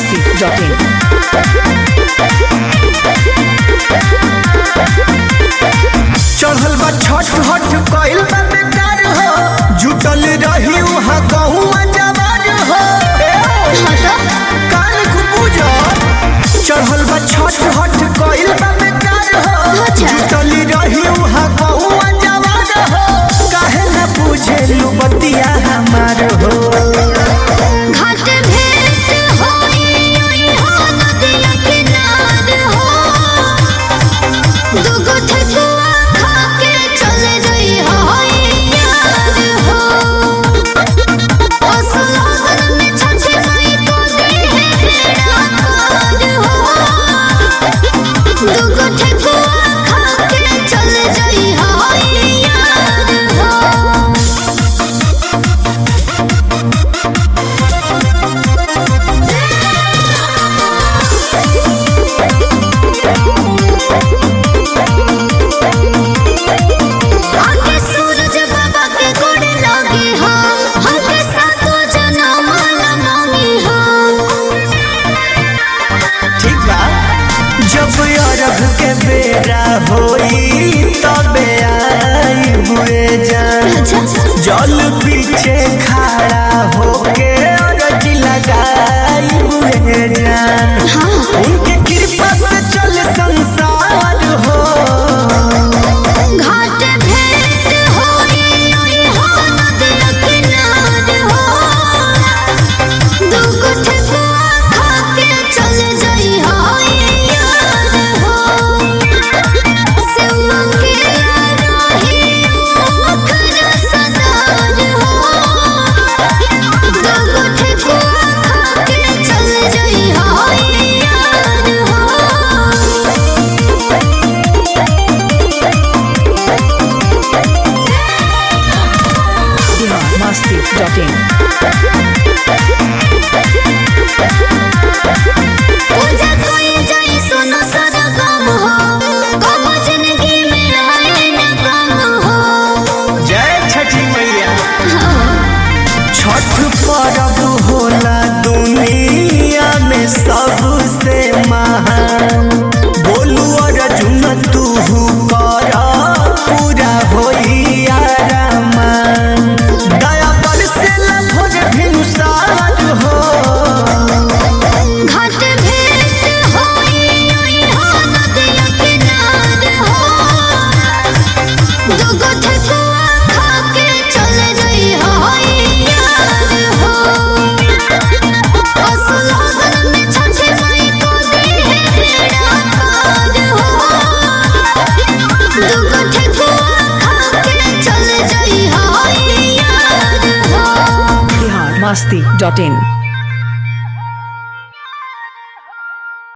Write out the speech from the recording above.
biharmasti.in चढ़ल बा छठ हठ कइल बा बेकार हो जुटल रही वहाँ गहुआ जवार हो कान को पूजा चढ़ल बा छठ हठ कइल बा बेकार हो जुटल रही वहाँ गहुआ जवार हो काहे ना पूछे लू बतिया हमार हो घाट भेंट होई ओई हो नदिया किनार हो दुगो ठेकुआ खा के चले जाई होई यार हो असलगर में छठी माई को दी है बेड़ा पार हो दुगो ठेकुआ खा के चले जाई होई यार हो आके सूरज बाबा के गोड़ लागे हम हमके सातो जन्म ला मांगी हम ठीक बा जब अरब के बेरा होई तबे आई हुए जान अच्छा जल पीछे खड़ा होके अरज लगाई हुए जान हाँ उनके कृपा से चल संसार हो घाट भेंट होई ओई हो नदिया किनार हो दुगो ठेकुआ खा के चले जाई होई यार हो सेवा के रही ओखर सदार हो दुगो ठेकुआ खा के चले जाई होई यार हो biharmasti.in पूजा कोई जाई सुनो सारा गम हो कबो जिंदगी में आए न गम हो जय छठी मैया छठ पर्व होला दुनिया में सबसे महान बोलू अर्जुन तू कर पूरा होई आरामान दया पर से भोज भिनुसार हो घाट भेंट होई ओई हो नदिया किनार हो दुगो ठेकुआ खा के चले जाई होई यार हो असलगर में छठी माई को दी है बेड़ा पार हो दुगो ठेकुआ खा के चले जाई होई यार हो biharmasti.in